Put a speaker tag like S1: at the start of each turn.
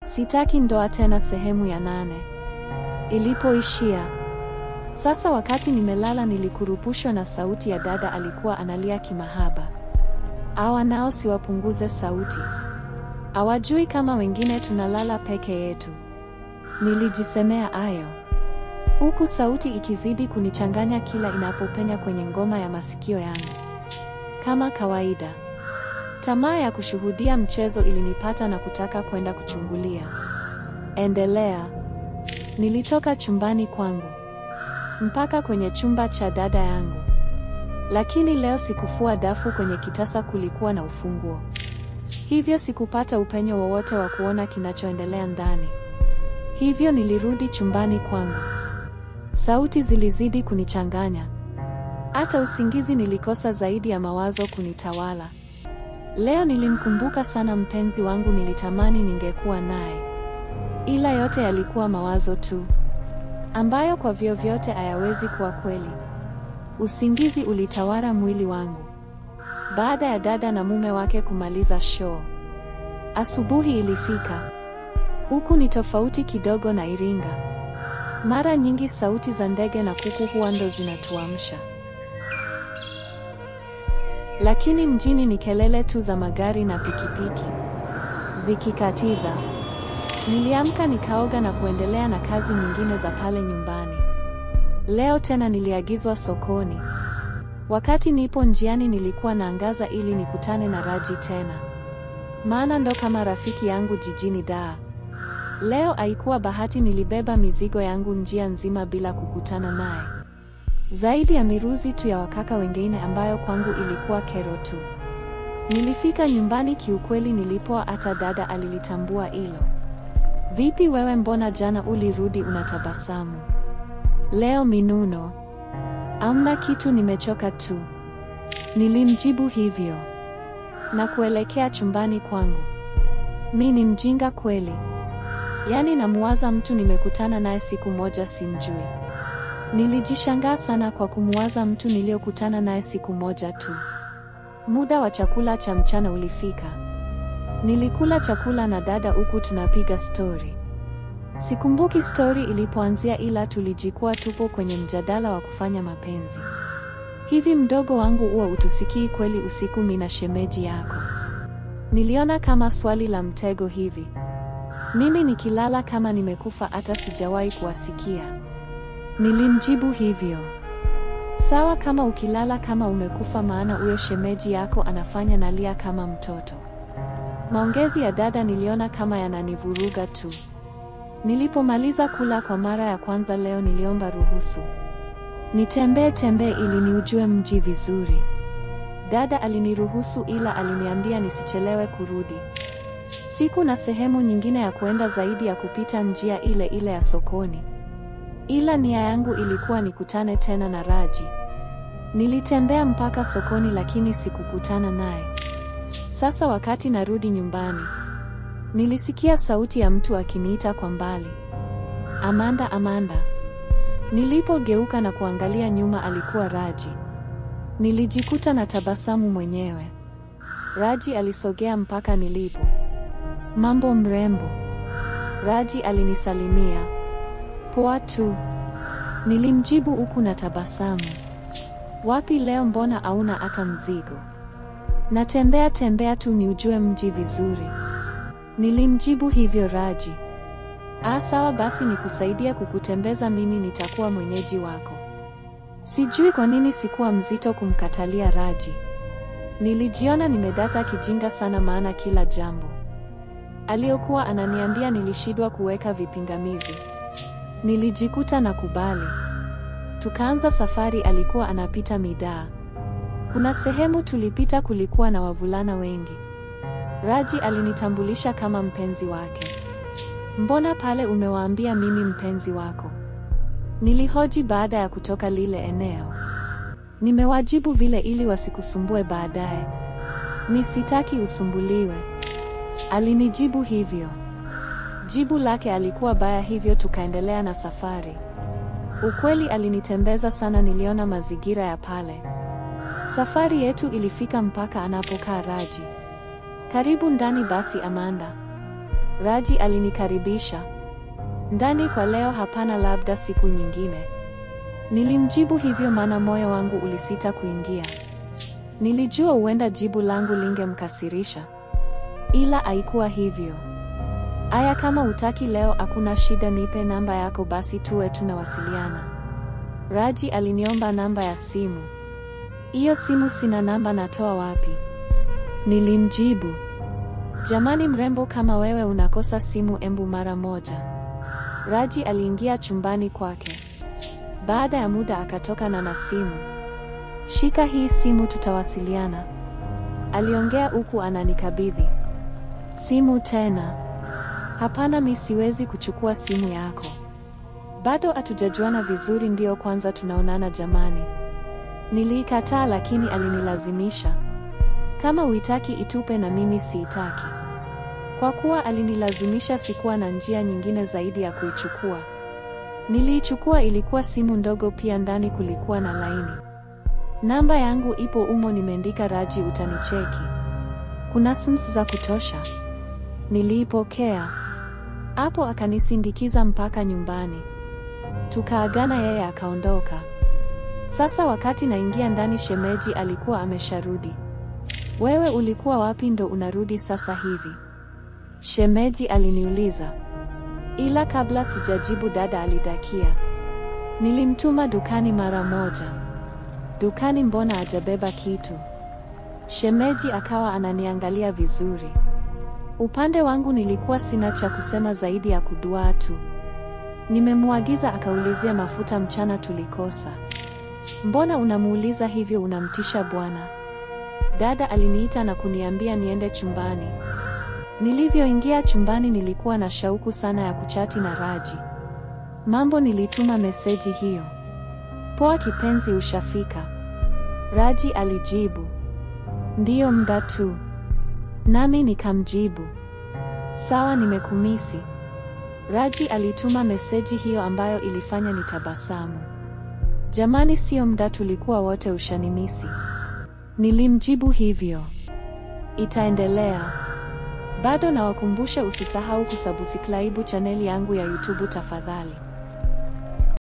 S1: Sitaki ndoa tena sehemu ya nane. Ilipoishia. Sasa wakati nimelala nilikurupushwa na sauti ya dada alikuwa analia kimahaba. Awa nao siwapunguze sauti. Hawajui kama wengine tunalala peke yetu. Nilijisemea ayo. Huku sauti ikizidi kunichanganya kila inapopenya kwenye ngoma ya masikio yangu. Kama kawaida. Tamaa ya kushuhudia mchezo ilinipata na kutaka kwenda kuchungulia. Endelea. Nilitoka chumbani kwangu mpaka kwenye chumba cha dada yangu, lakini leo sikufua dafu. Kwenye kitasa kulikuwa na ufunguo, hivyo sikupata upenyo wowote wa kuona kinachoendelea ndani. Hivyo nilirudi chumbani kwangu. Sauti zilizidi kunichanganya, hata usingizi nilikosa, zaidi ya mawazo kunitawala. Leo nilimkumbuka sana mpenzi wangu, nilitamani ningekuwa naye, ila yote yalikuwa mawazo tu ambayo kwa vyovyote hayawezi kuwa kweli. Usingizi ulitawala mwili wangu baada ya dada na mume wake kumaliza show. Asubuhi ilifika. Huku ni tofauti kidogo na Iringa. Mara nyingi sauti za ndege na kuku huwa ndo zinatuamsha, lakini mjini ni kelele tu za magari na pikipiki zikikatiza. Niliamka nikaoga na kuendelea na kazi nyingine za pale nyumbani. Leo tena niliagizwa sokoni. Wakati nipo njiani nilikuwa naangaza ili nikutane na Raji tena, maana ndo kama rafiki yangu jijini Dar. Leo haikuwa bahati, nilibeba mizigo yangu njia nzima bila kukutana naye, zaidi ya miruzi tu ya wakaka wengine ambayo kwangu ilikuwa kero tu. Nilifika nyumbani, kiukweli nilipoa, hata dada alilitambua hilo. Vipi wewe, mbona jana ulirudi unatabasamu? Leo minuno? Amna kitu, nimechoka tu. Nilimjibu hivyo na kuelekea chumbani kwangu. Mi ni mjinga kweli? Yaani namuwaza mtu nimekutana naye siku moja simjui. Nilijishangaa sana kwa kumuwaza mtu niliyokutana naye siku moja tu. Muda wa chakula cha mchana ulifika. Nilikula chakula na dada huku tunapiga stori. Sikumbuki stori ilipoanzia ila tulijikuwa tupo kwenye mjadala wa kufanya mapenzi. Hivi mdogo wangu huwa utusikii kweli usiku mina shemeji yako? Niliona kama swali la mtego hivi. Mimi nikilala kama nimekufa hata sijawahi kuwasikia. Nilimjibu hivyo. Sawa kama ukilala kama umekufa maana huyo shemeji yako anafanya nalia kama mtoto. Maongezi ya dada niliona kama yananivuruga tu. Nilipomaliza kula kwa mara ya kwanza leo niliomba ruhusu nitembee tembee ili niujue mji vizuri. Dada aliniruhusu ila aliniambia nisichelewe kurudi. Siku na sehemu nyingine ya kuenda zaidi ya kupita njia ile ile ya sokoni. Ila nia yangu ilikuwa nikutane tena na Raji. Nilitembea mpaka sokoni lakini sikukutana naye. Sasa wakati narudi nyumbani, nilisikia sauti ya mtu akiniita kwa mbali. Amanda, Amanda. Nilipogeuka na kuangalia nyuma alikuwa Raji. Nilijikuta na tabasamu mwenyewe. Raji alisogea mpaka nilipo. Mambo mrembo. Raji alinisalimia. Poa tu. Nilimjibu huku na tabasamu. Wapi leo mbona hauna hata mzigo? Natembea tembea tu niujue mji vizuri. Nilimjibu hivyo Raji. Ah, sawa basi nikusaidia kukutembeza mimi nitakuwa mwenyeji wako. Sijui kwa nini sikuwa mzito kumkatalia Raji. Nilijiona nimedata kijinga sana maana kila jambo aliyokuwa ananiambia nilishindwa kuweka vipingamizi. Nilijikuta na kubali. Tukaanza safari, alikuwa anapita midaa. Kuna sehemu tulipita kulikuwa na wavulana wengi. Raji alinitambulisha kama mpenzi wake. Mbona pale umewaambia mimi mpenzi wako? Nilihoji baada ya kutoka lile eneo. Nimewajibu vile ili wasikusumbue baadaye. Mi sitaki usumbuliwe. Alinijibu hivyo. Jibu lake alikuwa baya hivyo tukaendelea na safari. Ukweli alinitembeza sana niliona mazingira ya pale. Safari yetu ilifika mpaka anapokaa Raji. Karibu ndani basi Amanda. Raji alinikaribisha. Ndani kwa leo hapana, labda siku nyingine. Nilimjibu hivyo maana moyo wangu ulisita kuingia. Nilijua huenda jibu langu lingemkasirisha. Ila haikuwa hivyo. Aya, kama utaki leo hakuna shida, nipe namba yako basi tuwe tunawasiliana. Raji aliniomba namba ya simu. Hiyo simu sina namba, natoa wapi? Nilimjibu, jamani, mrembo kama wewe unakosa simu, embu mara moja. Raji aliingia chumbani kwake. Baada ya muda akatoka na na simu. Shika hii simu, tutawasiliana, aliongea huku ananikabidhi simu. Tena hapana, mi siwezi kuchukua simu yako, bado hatujajuana vizuri, ndiyo kwanza tunaonana jamani. Niliikataa, lakini alinilazimisha. Kama uitaki itupe, na mimi siitaki. Kwa kuwa alinilazimisha, sikuwa na njia nyingine zaidi ya kuichukua. Niliichukua, ilikuwa simu ndogo, pia ndani kulikuwa na laini. Namba yangu ipo umo, nimeandika Raji, utanicheki. Kuna sims za kutosha. Niliipokea. Hapo akanisindikiza mpaka nyumbani, tukaagana, yeye akaondoka. Sasa wakati naingia ndani, shemeji alikuwa amesharudi. Wewe ulikuwa wapi ndo unarudi sasa hivi? Shemeji aliniuliza. Ila kabla sijajibu, dada alidakia. Nilimtuma dukani mara moja. Dukani mbona hajabeba kitu? Shemeji akawa ananiangalia vizuri. Upande wangu nilikuwa sina cha kusema zaidi ya kuduaa tu. Nimemwagiza akaulizia mafuta mchana tulikosa. Mbona unamuuliza hivyo, unamtisha bwana? Dada aliniita na kuniambia niende chumbani. Nilivyoingia chumbani nilikuwa na shauku sana ya kuchati na Raji. Mambo, nilituma meseji hiyo. Poa kipenzi, ushafika? Raji alijibu. Ndiyo, muda tu. Nami nikamjibu. Sawa, nimekumisi. Raji alituma meseji hiyo ambayo ilifanya nitabasamu. Jamani, sio muda, tulikuwa wote ushanimisi. Nilimjibu hivyo. Itaendelea. Bado nawakumbusha usisahau kusubscribe chaneli yangu ya YouTube tafadhali.